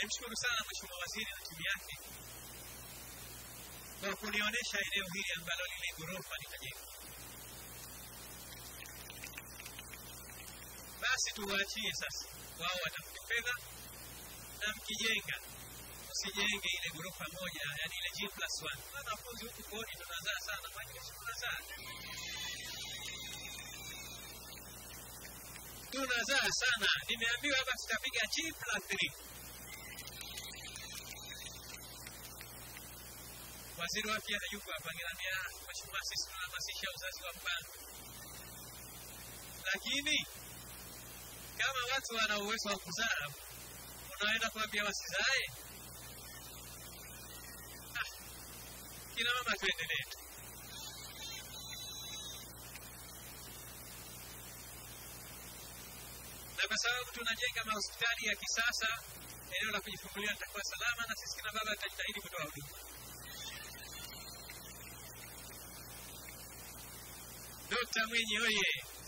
Nimshukuru sana Mheshimiwa Waziri na timu yake kwa kunionyesha eneo hili ambalo lile ghorofa litajengwa. Basi tuwaachie sasa, wao watafute fedha, na mkijenga usijenge ile ghorofa moja, yani ile G plus one. Wanafunzi huku kodi tunazaa sana, majeshi tunazaa tunazaa sana. Nimeambiwa hapa tutapiga G plus three. Waziri wa afya hayuko hapa, ngeniambia mheshimiwa, sisi tunahamasisha uzazi wa mpango, lakini kama watu wana uwezo wa kuzaa, unaenda kuambia wasizae? Ah, kina mama, tuendelee tu. na kwa sababu tunajenga mahospitali ya kisasa, eneo la kujifungulia litakuwa salama, na sisi kina baba tutajitahidi kutoa huduma. Dokta Mwinyi oye!